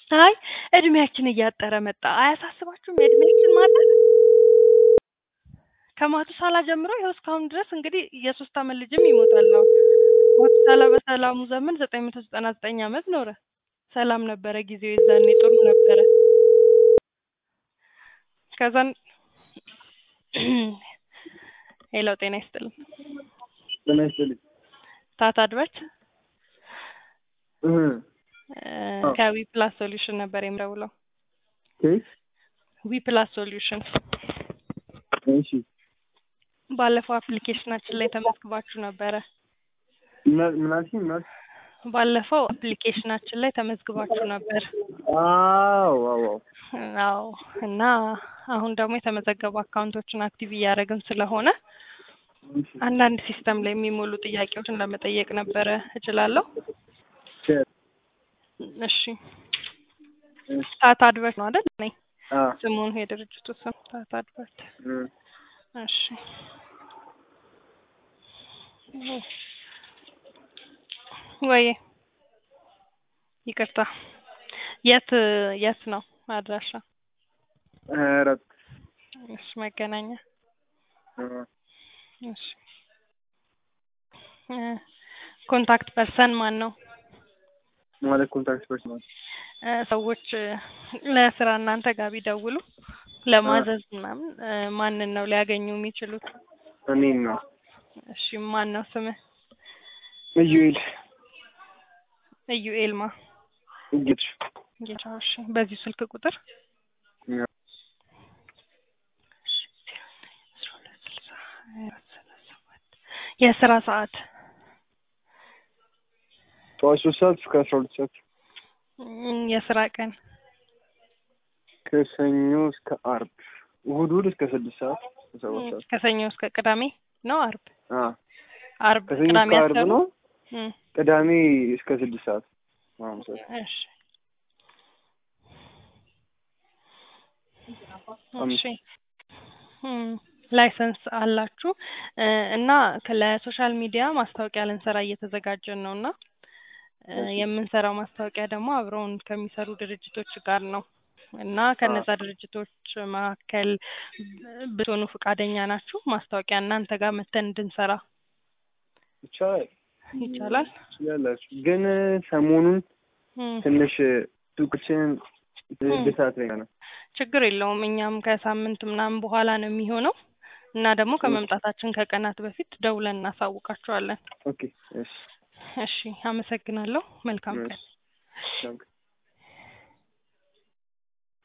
አይ እድሜያችን እያጠረ መጣ። አያሳስባችሁም የእድሜያችን ማጠር? ከማቱሳላ ጀምሮ ይኸው እስካሁን ድረስ እንግዲህ የሶስት አመት ልጅም ይሞታል። አሁን ማቱሳላ በሰላሙ ዘመን ዘጠኝ መቶ ዘጠና ዘጠኝ አመት ኖረ። ሰላም ነበረ ጊዜው፣ የዛኔ ጥሩ ነበረ። ከዛን ሄሎ፣ ጤና ይስጥልኝ። ጤና ይስጥልኝ። ታታ አድቨርት እህ አዎ። ከዊ ፕላስ ሶሉሽን ነበር የምደውለው። ኬስ ዊ ፕላስ ሶሉሽን እሺ ባለፈው አፕሊኬሽናችን ላይ ተመዝግባችሁ ነበረ። ምን ምን አልሽኝ? ምን አልሽኝ? ባለፈው አፕሊኬሽናችን ላይ ተመዝግባችሁ ነበር። አዎ አዎ አዎ። አዎ እና አሁን ደግሞ የተመዘገቡ አካውንቶችን አክቲቭ እያደረግን ስለሆነ እሺ አንዳንድ ሲስተም ላይ የሚሞሉ ጥያቄዎችን ለመጠየቅ ነበረ። እችላለሁ? ቼር እሺ እሺ ታታ አድቨርት ነው አይደል? ነኝ አ ስሙን የድርጅቱ ስም ታታ አድቨርት። እም እሺ ወይ ይቅርታ፣ የት የት ነው አድራሻ? ሀያ አራት እሺ መገናኛ። አ እሺ እ ኮንታክት ፐርሰን ማን ነው? ማለት ኮንታክት ፐርሰናል እ ሰዎች እ ለስራ እናንተ ጋር ቢደውሉ ለማዘዝ ምናምን እ ማንን ነው ሊያገኙ የሚችሉት? እኔን ነው እሺ ማን ነው ስምህ? ኢዩኤል ኢዩኤል ማ እጌት ጌታው። እሺ በዚህ ስልክ ቁጥር የስራ ሰዓት ጠዋት ሶስት ሰዓት እስከ አስራ ሁለት ሰዓት እም፣ የስራ ቀን ከሰኞ እስከ አርብ እሑድ እሑድ እስከ ስድስት ሰዓት እስከ ሰባት ሰዓት ከሰኞ እስከ ቅዳሜ ነው? አርብ አ አርብ ከሰኞ ቅዳሜ እስከ አርብ አሰሩ? ነው። እም፣ ቅዳሜ እስከ ስድስት ሰዓት ምናምን ሰዓት እሺ አምስት እሺ እም፣ ላይሰንስ አላችሁ እ እና ለሶሻል ሚዲያ ማስታወቂያ ልንሰራ እየተዘጋጀን ነው እና እ እሺ የምንሰራው ማስታወቂያ ደግሞ አብረውን ከሚሰሩ ድርጅቶች ጋር ነው እና ከነዛ ድርጅቶች መካከል ብትሆኑ ፈቃደኛ ናችሁ? ማስታወቂያ እናንተ ጋር መተን እንድንሰራ ይቻላል ይቻላል? ትችላላችሁ። ግን ሰሞኑን እም፣ ትንሽ ሱቅችን እም፣ እድሳት ላይ ነው። ችግር የለውም። እኛም ከሳምንት ምናምን በኋላ ነው የሚሆነው እና ደግሞ ከመምጣታችን ከቀናት በፊት ደውለን እናሳውቃችኋለን። ኦኬ እሺ እሺ፣ አመሰግናለሁ። መልካም ቀን። እሺ ታንክ